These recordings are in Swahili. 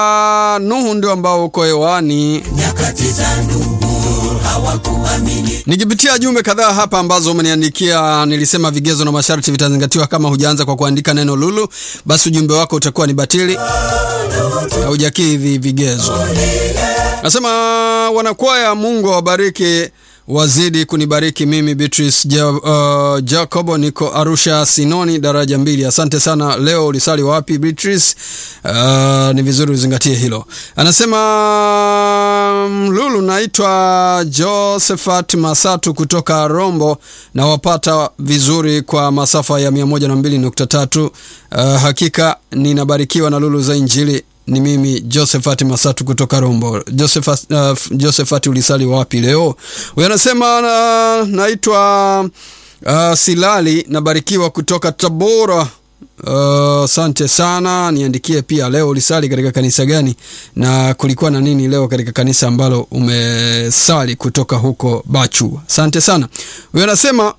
uh, Nuhu ndio ambao uko hewani. nyakati za Nuhu hawakuamini. Nikipitia jumbe kadhaa hapa ambazo umeniandikia, nilisema vigezo na masharti vitazingatiwa. Kama hujaanza kwa kuandika neno lulu, basi ujumbe wako utakuwa ni batili, haujakidhi vigezo. Nasema wanakwaya, Mungu awabariki, wazidi kunibariki mimi. Beatrice ja, uh, Jacobo, niko Arusha Sinoni, daraja mbili. Asante sana. Leo ulisali wapi Beatrice? Uh, ni vizuri uzingatie hilo. Anasema mm, Lulu, naitwa Josephat Masatu kutoka Rombo, na wapata vizuri kwa masafa ya 102.3. Uh, hakika ninabarikiwa na Lulu za Injili ni mimi Josephat Masatu kutoka Rombo. Josephat, uh, Josephat ulisali wapi leo? Huyo anasema uh, naitwa uh, Silali nabarikiwa kutoka Tabora. Asante uh, sana. Niandikie pia leo ulisali katika kanisa gani na kulikuwa na nini leo katika kanisa ambalo umesali kutoka huko Bachu. Asante sana. Huyo anasema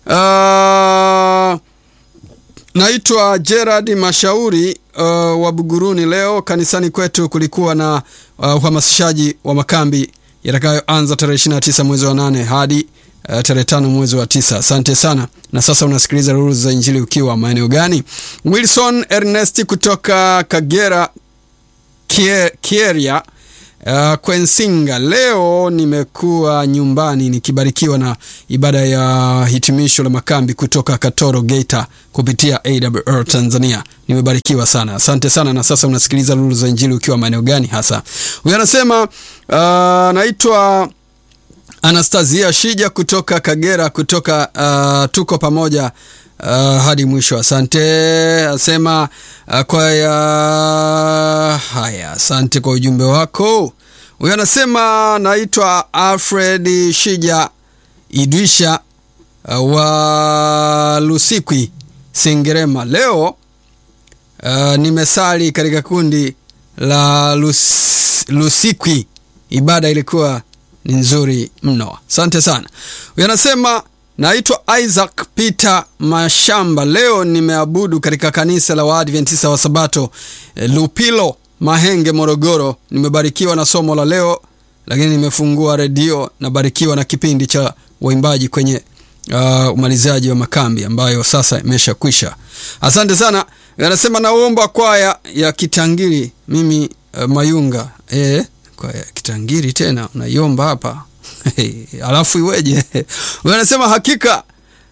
uh, Naitwa Gerard Mashauri uh, wa Buguruni. Leo kanisani kwetu kulikuwa na uh, uhamasishaji wa makambi yatakayoanza tarehe 29 mwezi wa nane hadi uh, tarehe tano mwezi wa tisa. Asante sana. Na sasa unasikiliza Ruru za Injili ukiwa maeneo gani? Wilson Ernest kutoka Kagera Kie- Kieria Uh, Kwensinga, leo nimekuwa nyumbani nikibarikiwa na ibada ya hitimisho la makambi kutoka Katoro Geita kupitia AWR Tanzania. Nimebarikiwa sana, asante sana. Na sasa unasikiliza Lulu za Injili ukiwa maeneo gani hasa? Huyu anasema uh, naitwa Anastasia Shija kutoka Kagera, kutoka uh, tuko pamoja uh, hadi mwisho. Asante. Asema uh, kwa ya haya, asante kwa ujumbe wako. Huyo anasema naitwa Alfred Shija Idwisha uh, wa Lusikwi Sengerema. Leo uh, nimesali katika kundi la Lus, Lusikwi. Ibada ilikuwa ni nzuri mno. Asante sana. Huyu anasema naitwa Isaac Peter Mashamba. Leo nimeabudu katika kanisa la Waadventista wa Sabato eh, Lupilo Mahenge, Morogoro. Nimebarikiwa na somo la leo, lakini nimefungua redio, nabarikiwa na kipindi cha waimbaji kwenye uh, umalizaji wa makambi ambayo sasa imesha kwisha. Asante sana. Anasema naomba kwaya ya Kitangiri mimi uh, Mayunga eh, kwaya ya Kitangiri tena unaiomba hapa alafu iweje? Anasema hakika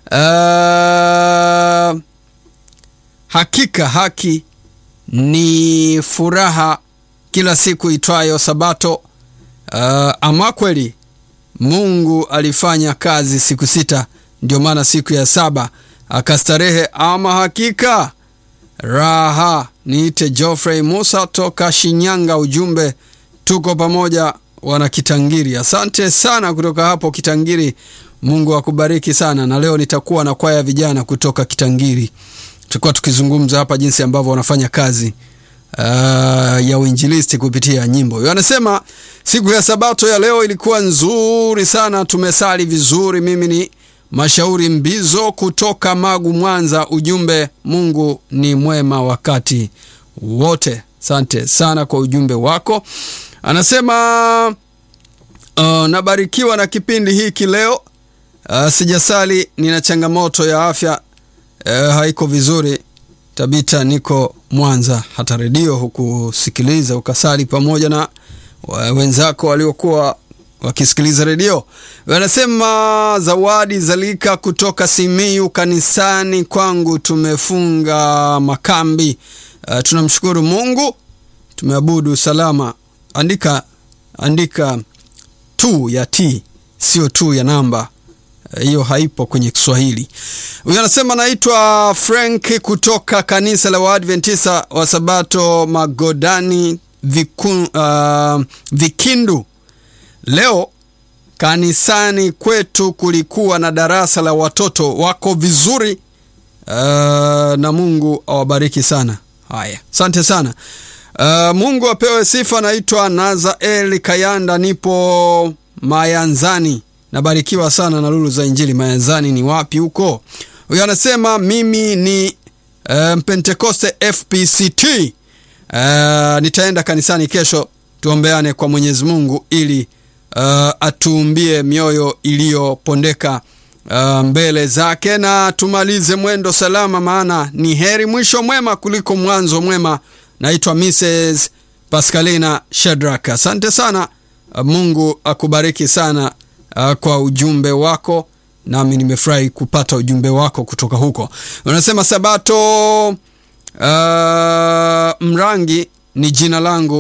uh, hakika haki ni furaha kila siku itwayo Sabato. Uh, ama kweli Mungu alifanya kazi siku sita, ndio maana siku ya saba akastarehe. Ama hakika raha. Niite Geoffrey Musa toka Shinyanga. Ujumbe tuko pamoja wana Kitangiri. Asante sana kutoka hapo Kitangiri, Mungu akubariki sana. Na leo nitakuwa na kwaya vijana kutoka Kitangiri, tutakuwa tukizungumza hapa jinsi ambavyo wanafanya kazi uh, ya uinjilisti kupitia nyimbo. Anasema siku ya sabato ya leo ilikuwa nzuri sana, tumesali vizuri. Mimi ni Mashauri Mbizo kutoka Magu, Mwanza. Ujumbe, Mungu ni mwema wakati wote. Asante sana kwa ujumbe wako. Anasema uh, nabarikiwa na kipindi hiki leo. Uh, sijasali, nina changamoto ya afya uh, haiko vizuri. Tabita, niko Mwanza. Hata redio hukusikiliza ukasali pamoja na wenzako waliokuwa wakisikiliza redio. Wanasema Zawadi Zalika kutoka Simiyu, kanisani kwangu tumefunga makambi. Uh, tunamshukuru Mungu, tumeabudu salama. Andika andika tu ya t sio tu ya namba hiyo, uh, haipo kwenye Kiswahili. Huyu anasema naitwa Frank kutoka kanisa la Waadventista wa Sabato Magodani Viku, uh, Vikindu. Leo kanisani kwetu kulikuwa na darasa la watoto wako vizuri, uh, na Mungu awabariki sana. Haya, asante sana. Uh, Mungu apewe sifa. Naitwa Nazaeli Kayanda, nipo Mayanzani. Nabarikiwa sana na lulu za Injili. Mayanzani ni wapi huko? Huyo anasema mimi ni uh, Pentekoste FPCT uh, nitaenda kanisani kesho tuombeane kwa mwenyezi mungu ili uh, atuumbie mioyo iliyopondeka uh, mbele zake na tumalize mwendo salama maana ni heri mwisho mwema kuliko mwanzo mwema naitwa mrs pascalina shedrak asante sana uh, mungu akubariki sana uh, kwa ujumbe wako nami nimefurahi kupata ujumbe wako kutoka huko unasema sabato uh, mrangi ni jina langu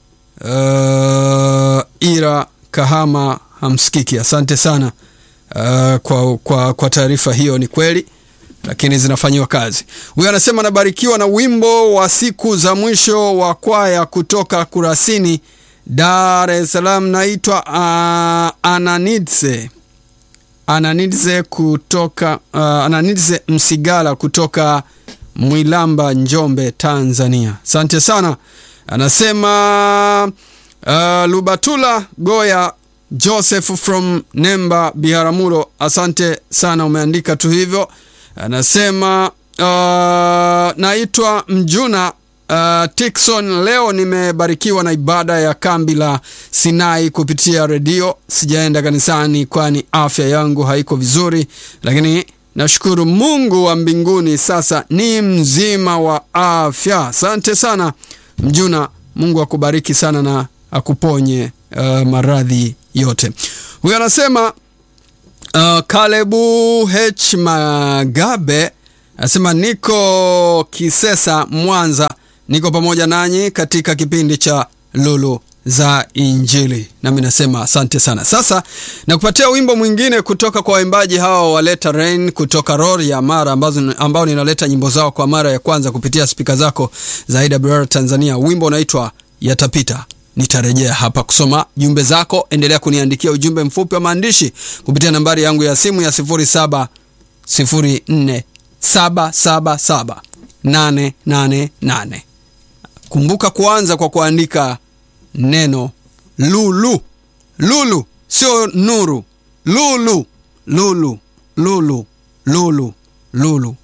uh, ira kahama hamsikiki asante sana uh, kwa, kwa, kwa taarifa hiyo ni kweli lakini zinafanyiwa kazi huyo anasema anabarikiwa na wimbo wa siku za mwisho wa kwaya kutoka kurasini dar es salaam naitwa uh, ananidse ananidze kutoka uh, ananidze msigala kutoka mwilamba njombe tanzania asante sana anasema uh, lubatula goya joseph from nemba biharamulo asante sana umeandika tu hivyo anasema uh, naitwa mjuna uh, tikson leo nimebarikiwa na ibada ya kambi la sinai kupitia redio sijaenda kanisani kwani afya yangu haiko vizuri lakini nashukuru mungu wa mbinguni sasa ni mzima wa afya asante sana mjuna mungu akubariki sana na akuponye uh, maradhi yote huyo anasema uh, kalebu h magabe anasema niko kisesa mwanza niko pamoja nanyi katika kipindi cha lulu za injili nami nasema asante sana sasa nakupatia wimbo mwingine kutoka kwa waimbaji hawa waleta rain kutoka roria mara ambazo, ambao ninaleta nyimbo zao kwa mara ya kwanza kupitia spika zako za awr tanzania wimbo unaitwa yatapita nitarejea hapa kusoma jumbe zako endelea kuniandikia ujumbe mfupi wa maandishi kupitia nambari yangu ya simu ya 07 04 777 888 kumbuka kuanza kwa kuandika neno lulu lulu sio nuru lulu lulu lulu lulu lulu